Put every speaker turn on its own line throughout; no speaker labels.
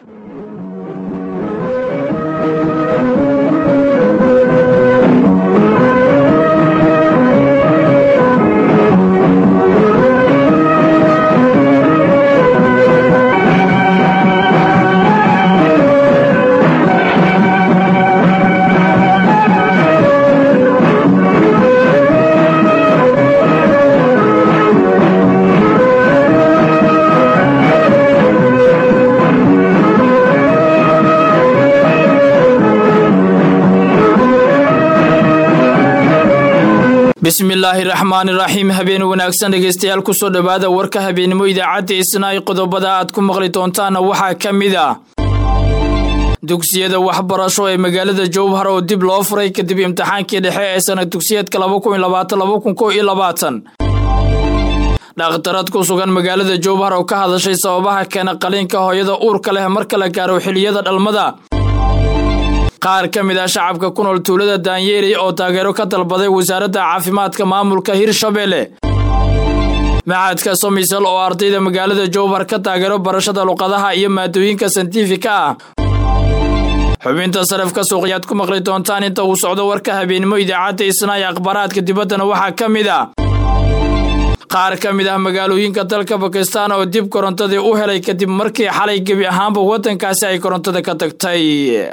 bismillaahi raxmaani raxiim habeen wanaagsan dhegeystayaal kusoo dhowaada warka habeenimo idaacadda isnaay qodobada aad ku maqli doontaana waxaa ka mid a dugsiyada waxbarasho ee magaalada jowhar oo dib loo furay kadib imtixaankii dhexe ee sanad dugsiyeedka dhakhtarad ku sugan magaalada jowhar oo ka hadashay sababaha keena qaliinka hooyada uurka leh marka la gaaro xiliyada dhalmada qaar ka mid ah shacabka ku nool tuulada daanyeerey oo taageero ka dalbaday wasaaradda caafimaadka maamulka hirshabelle maxadka somisal oo ardayda magaalada jowhar ka taageero barashada luqadaha iyo maadooyinka santifika ah xubinta sarafka suuqyaad ku maqli doontaan inta uu socdo warka habeenimo idaacadda isnaay akhbaaraadka dibaddana waxaa ka mid ah qaar ka mid ah magaalooyinka dalka bakistan oo dib korontadii u helay kadib markii xalay gebi ahaanba waddankaasi ay korontada ka tagtay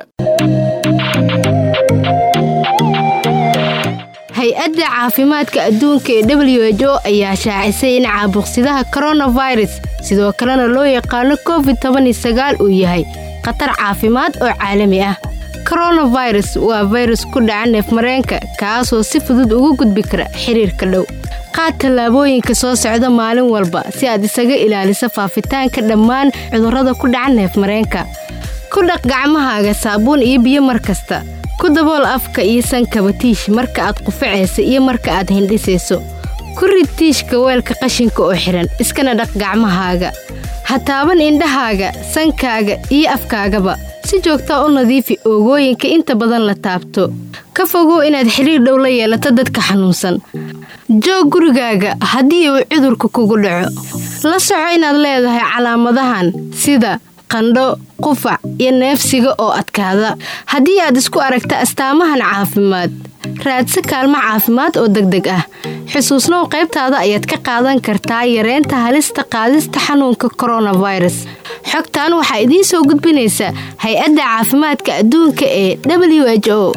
hay-adda caafimaadka adduunka ee w h o ayaa shaacisay in caabuqsidaha koronafirus sidoo kalena loo yaqaano covid tobanisagaal uu yahay khatar caafimaad oo caalami ah koronafirus waa fayrus ku dhaca neefmareenka kaasoo si fudud ugu gudbi kara xiriirka dhow qaad tallaabooyinka soo socda maalin walba si aad isaga ilaaliso faafitaanka dhammaan cudurrada ku dhaca neefmareenka ku dhaq gacmahaaga saabuun iyo biyo mar kasta ku dabool afka iyo sankaba tiish marka aad qufacaysa iyo marka aad hindhisayso ku rid tiishka weelka qashinka oo xidhan iskana dhaq gacmahaaga ha taaban indhahaaga sankaaga iyo afkaagaba si joogtaa u nadiifi oogooyinka inta badan la taabto ka fogow inaad xidhiir dhow la yeelato dadka xanuunsan joog gurigaaga haddii uu cudurka kugu dhaco la soco inaad leedahay calaamadahan sida qandho qufac iyo neefsiga oo adkaada haddii aad isku aragta astaamahan caafimaad raadsa kaalmo caafimaad oo degdeg ah xusuusnow qaybtaada ayaad ka qaadan kartaa yareynta halista qaadista xanuunka koronafirus xogtan waxaa idiin soo gudbinaysa hay-adda caafimaadka adduunka ee w h o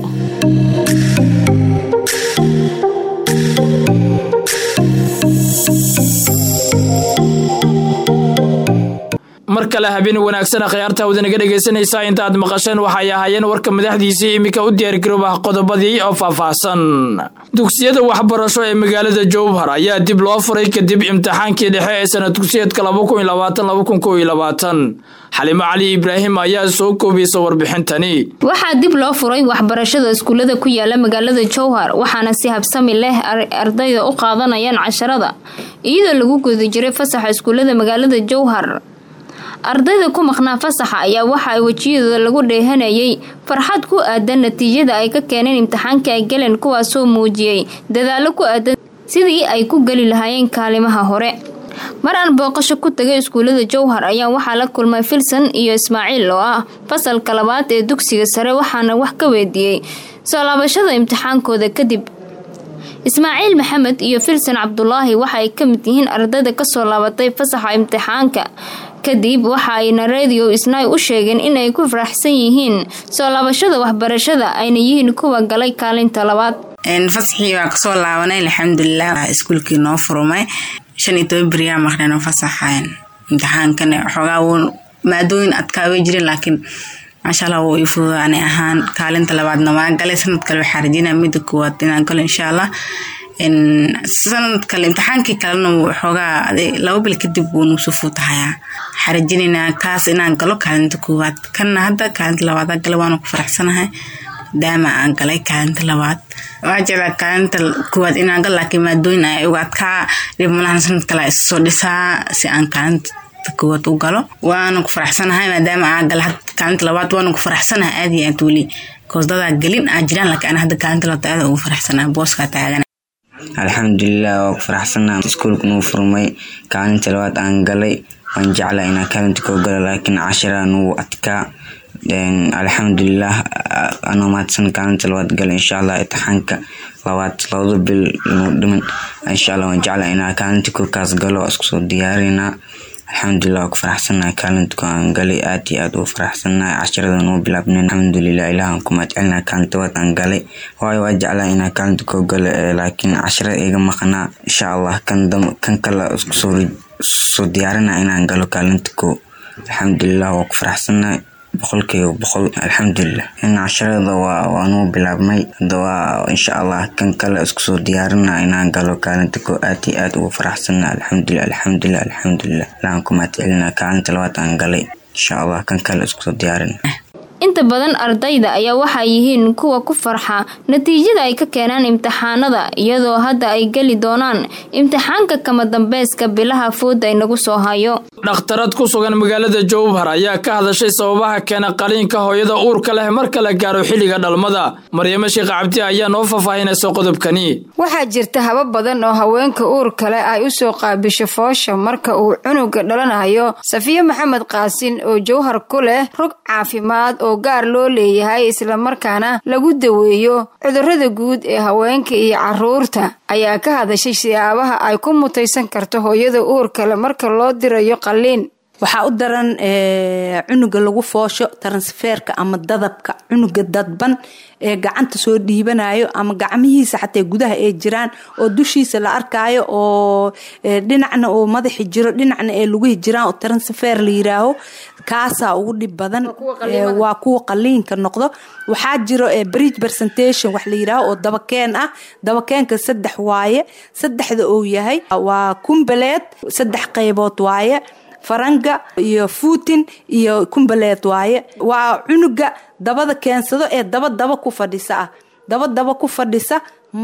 mar kale habeen wanaagsan akhyaarta wadanaga dhegaysanaysaa inta aad maqasheen waxay ahaayeen warka madaxdiisii iminka u diyaargaroob ah qodobadii oo faahfaahsan dugsiyada waxbarasho ee magaalada jowhar ayaa dib loo furay kadib imtixaankii dhexe ee sanad dugsiyeedka xalimo cali ibraahim ayaa soo koobiyeysa warbixintani
waxaa dib loo furay waxbarashada iskuullada ku yaala magaalada jowhar waxaana si habsami leh ardayda u qaadanayaan casharada iyadoo lagu guda jiray fasaxa iskuullada magaalada jowhar ardayda ku maqnaa fasaxa ayaa waxa ay wejiyadooda lagu dheehanayay farxad ku aadan natiijada ay ka keeneen imtixaanka ay galeen kuwaasoo muujiyey dadaalo ku aadan sidii ay ku geli lahaayeen kaalimaha hore mar aan booqasho ku tagay iskuullada jowhar ayaa waxaa la kulmay filson iyo ismaaciil oo ah fasalka labaad ee dugsiga sare waxaana wax ka weydiiyey soo laabashada imtixaankooda kadib ismaaciil maxamed iyo filson cabdulaahi waxa ay ka mid yihiin ardayda kasoo laabatay fasaxa imtixaanka kadib waxa ayna radio isnaay u sheegeen inay ku faraxsan yihiin soo laabashada waxbarashada ayna yihiin kuwa galay kaalinta labaad
fasaxii waa kasoo laabanay alxamdulilah iskuulkii noo furmay shan iyo toban beriyaa maqneen fasaxayn imtixaankan xoogaa wuu maadooyin adkaa way jireen laakiin maasha allah wuu ii fududa ani ahaan kaalinta labaadna waa galay sanad kale waxaa rajinaa midda koowaad inaan galo insha allah sanad kale imtixaankii kalena xoogaa laba bil kadib wuu nuusu fuutahayaa waxaa rajinaynaa kaas inaan galo kaalinta koowaad kanna hadda kaalinta labaad gala waana ku faraxsanahay daama aan galay kaalinta labaad waa jeclaa kaalinta koowaad inaan galo laakiin maadooyin ayaa uga adkaa dhibmalahan sanad kale isoo dhisaa si aan kaalinta koowaad u galo waana ku faraxsanahay maadaama aan gala kaalinta labaad waana ku faraxsanahay aad iyo aad weli koosdadaa gelin aa jiraan laakiin ana hadda kaalinta labaad aad ugu faraxsanahay booskaa taagan
alxamdulilah waa ku faraxsanaa iskuulka nuu furmay kaalinta labaad aan galay waan jeclaa inaa kaalinta koo galo laakiin cashirada nugu adkaa alxamdulilah anoo mahadsan kaalinta labaad gala insha allah itixaanka labaad labada bil nuu dhiman insha allah waan jeclaa inaa kaalinta kookaas galo iskusoo diyaarinaa alxamdulilah waa ku faraxsanahay kaalinta koo aan galay aad iyo aad ugu faraxsanahay cashirada nuu bilaabnen alxamdulilah ilahan ku mahadcelinaa kaalinta labaad aan galay waayo waa jeclaa inaa kaalinta koo galo laakiin cashirada iga maqnaa insha allah kan kale iskusoo soo diyaarina inaan galo kaalinta koo alxamdulilah waa ku faraxsanahay boqolkiiba boqol alxamdulilah in casharada waa nuu bilaabmay hada waa insha allah kan kale iskusoo diyaarina inaan galo kaalinta koo aad iyo aad ugu faraxsana alxamdulilah alxamdulilah alxamdulilah ilahan ku mahadcelina kaalinta labaad aan galay insha allah kan kale iskusoo diyaarina
inta badan ardayda ayaa waxay yihiin kuwa ku farxa natiijada ay ka keenaan imtixaanada iyadoo hadda ay geli doonaan imtixaanka kama dambayska bilaha fooda inagu soo hayo
dhakhtarad ku sugan magaalada jowhar ayaa ka hadashay sababaha keena qaliinka hooyada uurka leh marka la gaaro xilliga dhalmada maryamo sheekh cabdi ayaa noo faahfaahinaysa qodobkani
waxaa jirta habab badan oo haweenka uurka leh ay usoo qaabisho foosha marka uu cunuga dhalanayo safiye maxamed qaasin oo jowhar ku leh rog caafimaad oo gaar loo leeyahay islamarkaana lagu daweeyo cudurrada guud ee haweenka iyo caruurta ayaa ka hadashay siyaabaha ay ku mutaysan karto hooyada uurkale marka loo dirayo qalliin
waxaa u daran cunuga lagu foosho transferka ama dadabka cunuga dadban ee gacanta soo dhiibanayo ama gacmihiisa xataa gudaha ay jiraan oo dushiisa la arkaayo oo dhinacna oo madaxi jiro dhinacna ee lugihi jiraan oo transfer la yiraaho kaasaa ugu dhib badan waa kuwa qaliinka noqdo waxaa jiro bridge presentation wax la yiraaho oo dabakeen ah dabakeenka saddex waaye saddexda uu yahay waa kumbaleed saddex qaybood waaye faranga iyo fuutin iyo kumbaleed waaye waa cunuga dabada keensado ee daba daba ku fadhisa ah daba daba ku fadhisa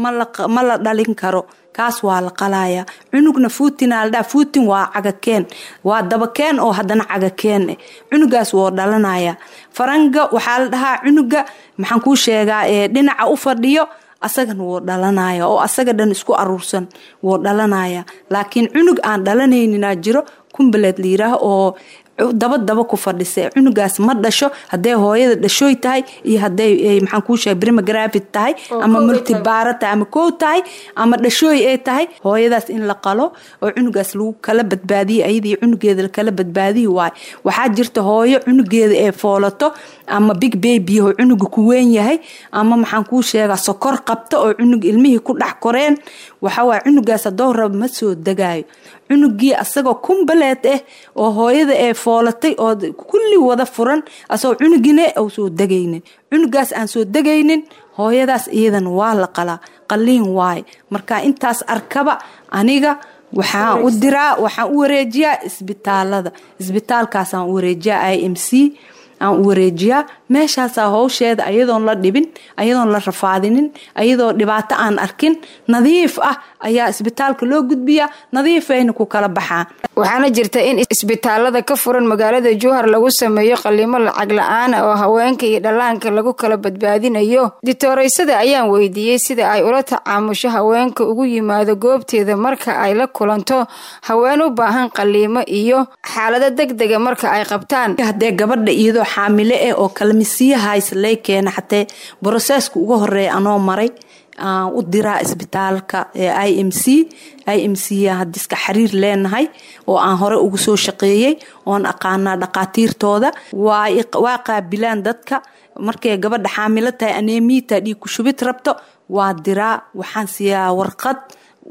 ma la dhalin karo kaas waa la qalaya cunugna fuutina ladhaa fuutin waa cagakeen waa dabakeen oo haddana cagakeen cunugaas woo dhalanaya faranga waxaa la dhahaa cunuga maxaan kuu sheegaa dhinaca u fadhiyo asagana wuu dhalanaya oo asaga dhan isku aruursan wuu dhalanaya laakiin cunug aan dhalanayninaa jiro kumbaleed la yiraaho oo daba daba ku fadhisa cunugaas ma dhasho hadday hooyada dhashooy tahay iyo haday maxaan kuu sheega brimagravid tahay ama multibaara tahay ama kow tahay ama dhashooy ay tahay hooyadaas in la qalo oo cunugaas lagu kala badbaadiyo ayadii cunugeeda lakala badbaadiyi waayo waxaa jirta hooyo cunugeeda ee foolato ama big babyho cunuga ku weyn yahay ama maxaan kuu sheegaa sokor qabta oo cunug ilmihii ku dhex koreen waxawaaye cunugaas haddoo raba ma soo degaayo cunugii asagoo kumbaleed ah oo hooyada ee foolatay oo kulli wada furan asagoo cunugina u soo degaynin cunugaas aan soo degaynin hooyadaas iyadan waa la qalaa qaliin waaye marka intaas arkaba aniga waxaan u diraa waxaan u wareejiyaa isbitaalada isbitaalkaasaan u wareejiyaa i m c aan u wareejiyaa meeshaasaa howsheeda ayadoon la dhibin ayadoon la rafaadinin ayadoo dhibaato aan arkin nadiif ah ayaa isbitaalka loo gudbiyaa nadiifayna ku kala baxaan
waxaana jirta in isbitaalada ka furan magaalada jowhar lagu sameeyo qaliimo lacag la-aana oo haweenka iyo dhallaanka lagu kala badbaadinayo ditoreysada ayaan weydiiyey sida ay ula tacaamusho haweenka ugu yimaado goobteeda marka ay la kulanto haween u baahan qaliimo iyo xaalado deg dega marka ay qabtaan
hadee gabadha iyadoo xaamile eh oo kalmisiyahays lay keena xatee broseska uga horeeya anoo maray aan u diraa isbitaalka i m c i m c hadiska xiriir leenahay oo aan hore ugu soo shaqeeyey oon aqaanaa dhaqaatiirtooda waa qaabilaan dadka markay gabadha xaamilo tahay aneemiita dhiig ku shubid rabto waa diraa waxaan siiyaa warqad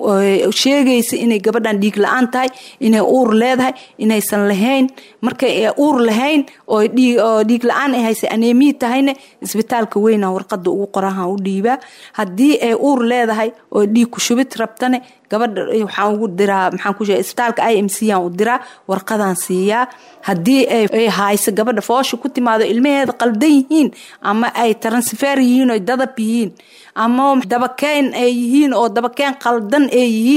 sheegaysa inay gabadhan dhiig la-aan tahay inay uur leedahay inaysan lahayn markay uur lahayn oo dhiig la-aan ay haysa aneemiyi tahayna isbitaalka weyna warqada ugu qorahan u dhiibaa haddii ay uur leedahay oo dhiig ku shubid rabtane gabadha waxaan ugu diraa maxaan ku sheega isbitaalka i m c aan u diraa warqadaan siiyaa haddii ay hayso gabadha foosha ku timaado ilmaheeda qaldan yihiin ama ay transfer yihiin oo dadab yihiin ama dabakeen ay yihiin oo dabakeen qaldan ay yihiin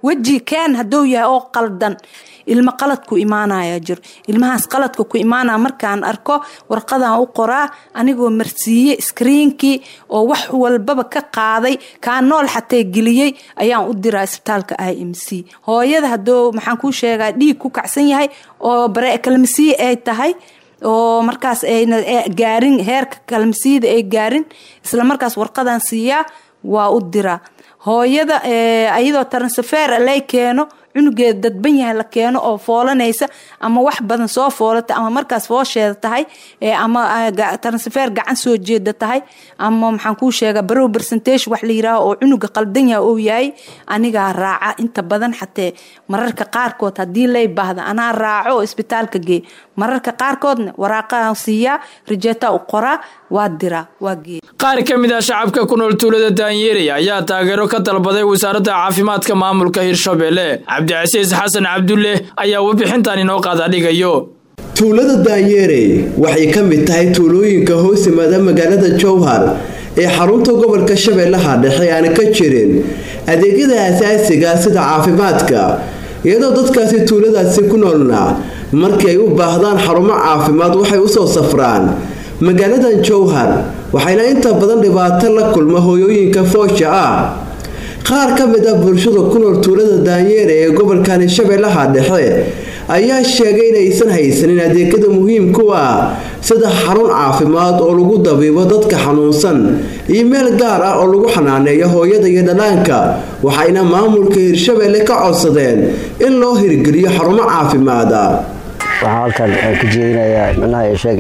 weji keen hadduu yahay oo qaldan ilmo qalad ku imaanaya jiro ilmahaas qaladka ku imaanaya markaan arko warqadan u qoraa anigoo marsiiye iskriinkii oo wax walbaba ka qaaday kaa nool xatee geliyey ayaan u diraa isbitaalka i m c hooyada haduu maxaan kuu sheegaa dhiig ku kacsan yahay oo kalmasiye ay tahay oo markaas ayna gaarin heerka kalmasiyada ay gaarin isla markaas warqadan siiyaa waa u diraa hooyada ayadoo transfer lay keeno cunugeeda dadban yahay la keeno oo foolanaysa ama wax badan soo foolata ama markaas foosheeda tahay ama transfer gacan soo jeeda tahay ama maxaan kuu sheega barow percentage wax la yiraaho oo cunuga qaldan yahay oo yahay anigaa raaca inta badan xatee mararka qaarkood haddii lay baahda anaa raaco oo isbitaalka gee mararka qaarkoodna waraaqahan siiyaa rijeeta u qoraa waa diraa waa gee
qaar ka mid ah shacabka ku nool tuulada daanyeerey ayaa taageero ka dalbaday wasaaradda caafimaadka maamulka hirshabelle cabdicasiis xasan cabdulle ayaa warbixintan inoo qaadadhigayo
tuulada daanyeerey waxay ka mid tahay tuulooyinka hoos yimaada magaalada jowhar ee xarunta gobolka shabeellaha dhexe aan ka jirin adeegyada asaasiga sida caafimaadka iyadoo dadkaasi tuuladaasi ku noolna markii ay u baahdaan xarumo caafimaad waxay usoo safraan magaaladan jowhar waxayna inta badan dhibaato la kulma hooyooyinka foosha ah qaar ka mid ah bulshada ku nool tuulada daanyeere ee gobolkani shabeellaha dhexe ayaa sheegay inaysan haysanin adeegyada muhiimku ah sida xarun caafimaad oo lagu dabiibo dadka xanuunsan iyo meel gaar ah oo lagu xanaaneeyo hooyada iyo dhalaanka waxayna maamulka hirshabelle ka codsadeen in loo hirgeliyo xarumo caafimaada
waxaan halkan ka jeedinayaa micnaha sheeg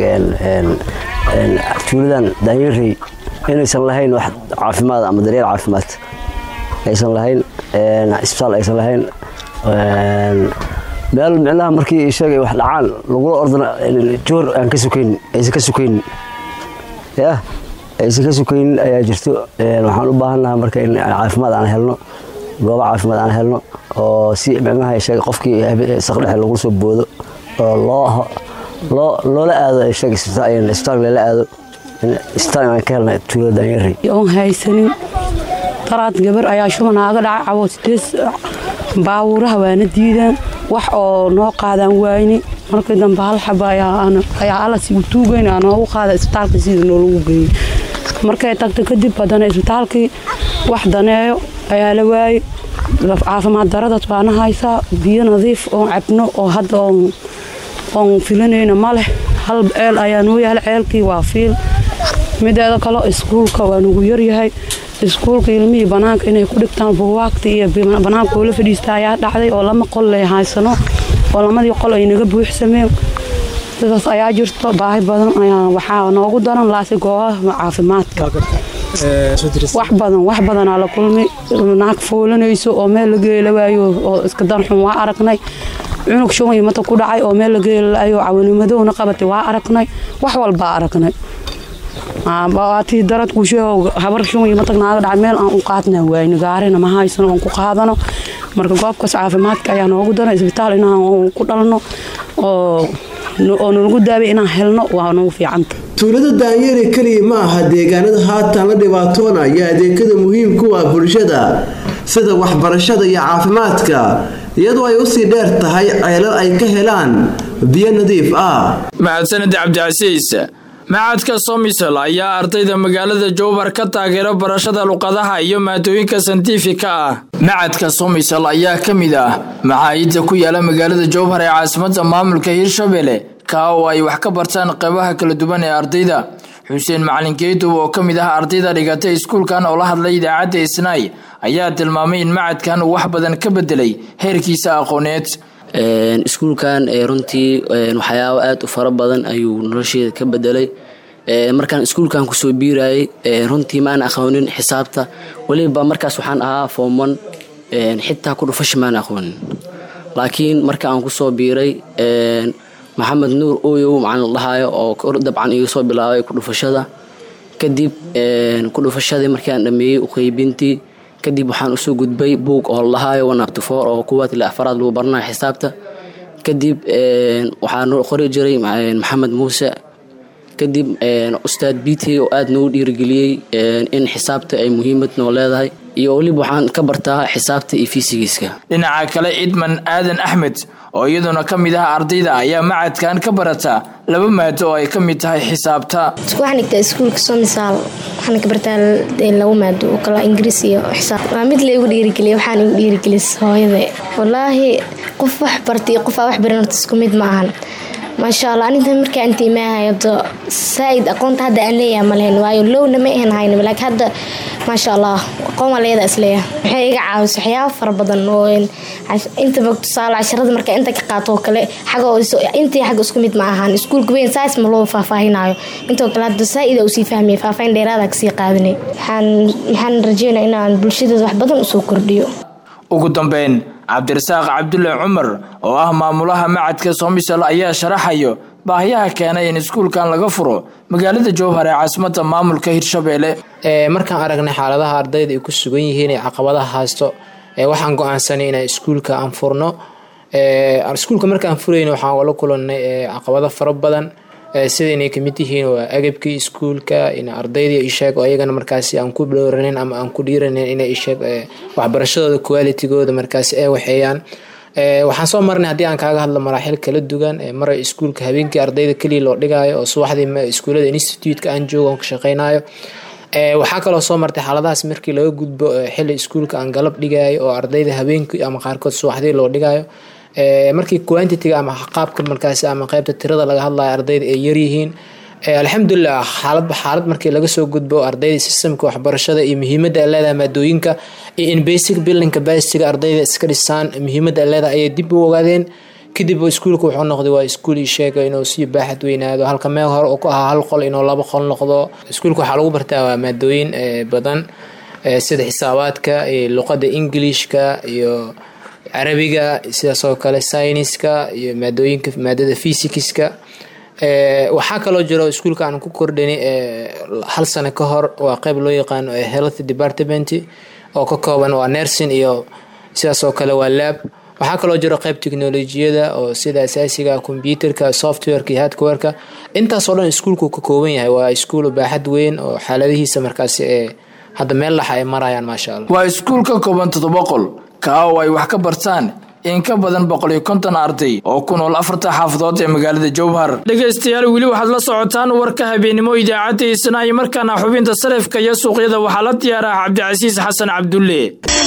tuuladan daanyarey inaysan lahayn wax caafimaad ama daryeel caafimaad aysan lahayn isbitaal aysan lahayn meel micnaha markii sheegay wax dhacaan lagula ordana joor aan ka sukaynin aysan ka sukaynin yah aysan ka sukaynin ayaa jirto waxaan u baahannaha marka in caafimaad aan helno goobo caafimaad aan helno oo si micnaha sheegay qofkii saqdhexe lagula soo boodo oo loo loo loola aado sheeg isbitaal lala aado isbitaal aan ka helna tuulada daanyarey
oon haysanin daraad gabar ayaa shuban aaga dhacay cawoosdees baawuuraha waana diidaan wax oo noo qaadaan waayni markii dambe hal xaba ayaa alasi u tuugeyn aa noogu qaada isbitaalka sida noolagu geeyey markay tagta kadib haddana isbitaalkii wax daneeyo ayaa la waayey caafimaad daradaas waana haysaa biyo nadiif oon cabno oo hadda oon filanayna ma leh hal ceel ayaa noo yaala ceelkii waa fiil mideeda kale iskuulka waa nugu yaryahay iskuulka ilmihii banaanka inay ku dhigtaan buuwaagta iyo banaanka oo la fadhiista ayaa dhacday oo lama qol lay haysano oo lamadii qol ay naga buuxsameen sidaas ayaa jirto baahi badan ayaa waxaa noogu daran laasi goobaha caafimaadka wax badan wax badanaa la kulmay naag foolanayso oo meel la geela waayo oo iska darxun waa aragnay cunug shuban iyo mata ku dhacay oo meel la geelaayo cawanimadowna qabatay waa aragnay wax walbaa aragnay waatii darad kusheo habar shuban iyo matag naaga dhacay meel aan u qaadna waayno gaarina ma haysano oon ku qaadano marka goobkaas caafimaadka ayaa noogu daran isbitaal inaan ku dhalno oo oo nalagu daabay inaan helno waa nagu fiicanta
tuulada daanyeri keliya ma aha deegaanada haatan la dhibaatoonaya adeegyada muhiimku ah bulshada sida waxbarashada iyo caafimaadka iyadoo ay usii dheer tahay ceelal ay ka helaan biyo nadiif ah
mahadsanid cabdicasiis macadka somisel ayaa ardayda magaalada jowbar ka taageera barashada luqadaha iyo maadooyinka santiifika ah macadka somisel ayaa ka mid ah maxaayidda ku yaala magaalada jowbar ee caasimada maamulka hirshabelle kaa oo ay wax ka bartaan qeybaha kala duwan ee ardayda xuseen macalin geedow oo ka mid ah ardayda dhigatay iskuulkan oo la hadlay idaacadda isnaay ayaa tilmaamay in macadkan uu wax badan ka bedelay heerkiisa aqooneed
iskuulkan runtii waxyaabo aada u fara badan ayuu nolosheeda ka bedelay markaan iskuulkan kusoo biirayay runtii maana aqoonin xisaabta weliba markaas waxaan ahaa foomon xitaa ku dhufasha maana aqoonin laakiin marka aan kusoo biiray maxamed nuur oyow macaan la dhahaayo oo dabcan iga soo bilaabay ku dhufashada kadib ku dhufashadii markii aan dhameeyey uqeybintii kadib waxaan usoo gudbay buug oo ladhahaayo wanabtifoor oo kuwaad ilaa afaraad lagu baranayo xisaabta kadib waxaan qori jiray maxamed muuse kadib ustaad bt oo aada noogu dhiirigeliyey in xisaabta ay muhiimad noo leedahay iyo weliba waxaan ka bartaa xisaabta iyo fisigiska
dhinaca kale idman aadan axmed oo iyaduna ka mid ah ardayda ayaa macadkan ka barata laba maado oo ay ka mid tahay xisaabta
waxaan dhigtaa iskuulka somisaal waxaana ka bartaa laba maado oo kala ingiriis iyo xisaab waa mid la igu dhiirigeliya waxaan igu dhiirigelis hooyada wallaahi qof wax bartay qof aa wax baran horta isku mid ma ahan maasha allah aninta markaa intiimaahayo saaid aqoonta hadda aan leeyahay ma lehen waayo lowna ma ahan hayn laakiin hadda maasha allah aqoon waa leeyadaa isleeyahay waxay iga caawisa waxyaaba fara badan oo intaba tusaale casharada marka inta ka qaato oo kale xaga intii xagga isku mid ma ahaan iskuulka weyn saas ma loo faahfaahinayo intoo kale hadda saa-ida usii fahmaya faahfaahin dheeraada kasii qaadanay waxaan waxaan rajeynaya inaan bulshadeeda wax badan usoo kordhiyo
ugu dambeyn cabdirasaaq cabdulle cumar oo ah maamulaha macadka somisal ayaa sharaxayo baahiyaha keenay in iskuulkan laga furo magaalada jowhar ee caasimada maamulka hirshabeelle
markaan aragnay xaaladaha ardayda ay ku sugan yihiin ee caqabadaha haysto waxaan go-aansanay inaan iskuulka aan furno iskuulka markaan furayna waxaan la kulanay caqabado fara badan sida inay kamid yihiin waa agabkii iskuulka in ardaydii isheeg oo iyagana markaasi aan ku dhowranin ama aan ku dhiiranin inay isheeg waxbarashadooda qualitigooda markaasi ay waxeeyaan waxaan soo marnay haddii aan kaaga hadlo maraaxil kala duwan mara iskuulka habeenkii ardayda keliya loo dhigayo oo subaxdii iskuulada institute-ka aan joogo aan ka shaqeynayo waxaa kaloo soo martay xaaladahaas markii laga gudbo xili iskuulka aan galab dhigayo oo ardayda habeenkii ama qaarkood subaxdii loo dhigayo markii quantitiga ama qaabka markaasi ama qeybta tirada laga hadlayo ardayda ay yaryihiin alxamdulilah xaaladba xaalad markii laga soo gudbo ardayda sistamka waxbarashada iyo muhiimadda ay leedahay maadooyinka iyo in basic building capacity-ga ardayda iska dhisaan muhiimadda ay leedahay ayay dib u ogaadeen kadib iskuulka wuxuu noqday waa iskuul ii sheega inuu sii baaxad weynaado halka meel hore uu ku ahaa hal qol inuu laba qol noqdo iskuulka waxaa lagu bartaa waa maadooyin badan sida xisaabaadka iyo luqadda ingilishka iyo carabiga sidaas oo kale syniska iyo maadooyinka maadada fysikiska waxaa kaloo jiro iskuulka aan ku kordhini hal sano ka hor waa qeyb loo yaqaano health department oo ka kooban waa nursing iyo sidaas oo kale waa lab waxaa kaloo jiro qeyb teknolojiyada oo sida asaasiga computerka softwareka iyo hardwareka intaasoo dhan iskuulku ka kooban yahay waa iskuul baaxad weyn oo xaaladihiisa markaasi ee hadda meel laxa ay marayaan maasha allah
waa iskuul ka kooban toddoba qol kaa oo ay wax ka bartaan in ka badan boqol iyo konton arday oo ku nool afarta xaafadood ee magaalada jowhar dhegaystayaal weli waxaad la socotaan warka habeennimo idaacadda isna iyo markaana xubinta sarifka iyo suuqyada waxaa la diyaaraha cabdicasiis xasan cabdulle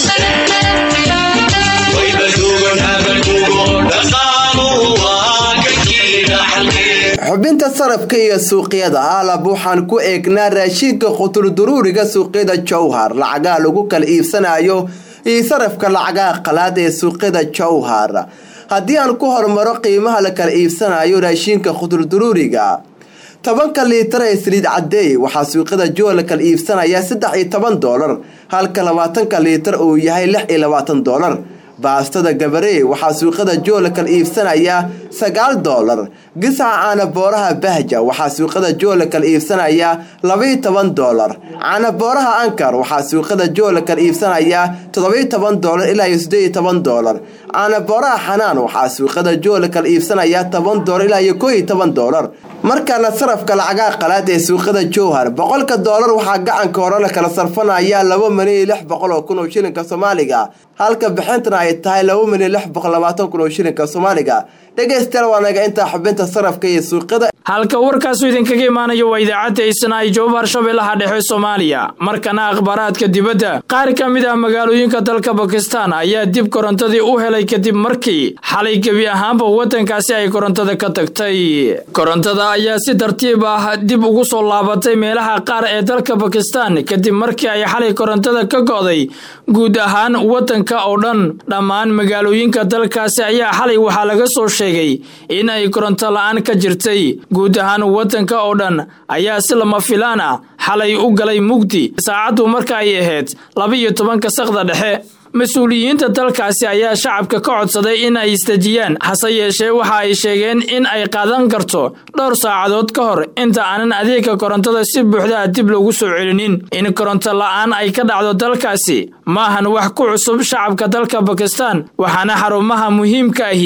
xubinta sarafka iyo suuqyada aalab waxaan ku eegnaa raashinka quturduruuriga suuqyada jowhar lacagaha lagu kala iibsanayo iyo sarafka lacagaha qalaad ee suuqyada jowhar haddii aan ku hormaro qiimaha la kala iibsanayo raashinka quturduruuriga tobanka liitar ee saliid cadeey waxaa suuqyada jowhar la kala iibsanayaa saddex iyo toban doolar halka labaatanka liitar uu yahay lix iyo labaatan doolar baastada gabaree waxaa suuqyada joo la kala iibsanayaa sagaal doolar gisaca caanabooraha bahja waxaa suuqyada joo la kala iibsanayaa labaiyo toban doolar caanabooraha ankar waxaa suuqyada joo la kala iibsanayaa todobaiyo toban doolar ilaa iyo siddeed iyo toban doolar caanabooraha xanaan waxaa suuqyada joo la kala iibsanayaa toban doolar ilaa iyo koo iyo toban doolar markaana sarafka lacagaha qalaad ee suuqyada jowhar boqolka doolar waxaa gacanka hore la kala sarfanayaa laba milyan iyo lix boqol oo kun oo shilinka soomaaliga halka bixintana ay tahay laba milyan lix boqol labaatan kun oo shilinka soomaaliga dhegaystayaal waa naga intaa xubinta sarafka iyo suuqyada
halka warkaasu idinkaga imaanayo waa idaacadda isnaa'i jowhar shabeellaha dhexe soomaaliya markana akhbaaraadka dibadda qaar ka mid ah magaalooyinka dalka bakistan ayaa dib korontadii u helay kadib markii xalay gebi ahaanba waddankaasi ay korontada ka tagtay korontada ayaa si tartiib ah dib ugu soo laabatay meelaha qaar ee dalka bakistan kadib markii ay xalay korontada ka go'day guud ahaan waddanka oo dhan dhammaan magaalooyinka dalkaasi ayaa xalay waxaa laga soo sheegay in ay koronto la'aan ka jirtay guud ahaan waddanka oo dhan ayaa si lama filaan ah xalay u galay mugdi saacaddu marka ay ahayd laba iyo tobanka saqda dhexe mas-uuliyiinta dalkaasi ayaa shacabka ka codsaday in ay isdejiyaan hase yeeshee waxa ay sheegeen in ay qaadan karto dhowr saacadood ka hor inta aanan adeegga korontada si buuxdaa dib lagu soo celinin in koronto la'aan ay ka dhacdo dalkaasi maahan wax ku cusub shacabka dalka bakistan waxaana xarumaha muhiimka ahi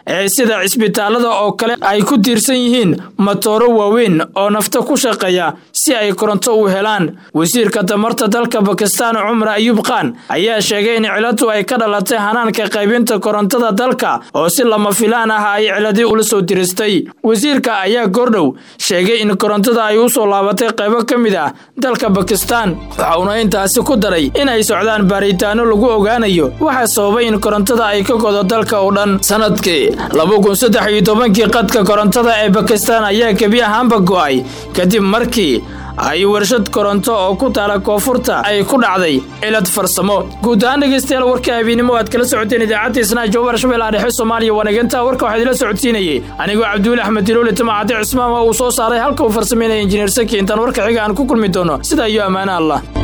ee sida cisbitaalada oo kale ay ku tiirsan yihiin matooro waaweyn oo nafta ku shaqeeya si ay koronto u helaan wasiirka tamarta dalka bakistaan cumar ayuub khan ayaa sheegay in ciladu ay ka dhalatay hanaanka qaybinta korontada dalka oo si lama filaan ah ay ciladii ula soo diristay wasiirka ayaa goordhow sheegay in korontada ay u soo laabatay qaybo ka mid ah dalka bakistaan waxa uuna intaasi ku daray in ay socdaan baaritaano lagu ogaanayo waxaa sababay in korontada ay ka godo dalka oo dhan sanadkii laba kun saddex iyo tobankii qadka korontada ee bakistaan ayaa gebi ahaanba go'ay kadib markii ay warshad koronto oo ku taala koonfurta ay ku dhacday cilad farsamo guud ahaan dhegeystayaal warka habeennimo aad kala socoteen idaacadda isnaa jawbar shabeellaha dhexe soomaaliya wanaaganta warka waxaa idila socodsiinayay anigoo cabduuli axmed diloole timacade cismaan waa uu soo saaray halka uu farsameynaya injineer saki intaan warka xiga aan ku kulmi doono sidaa iyo ammaano allah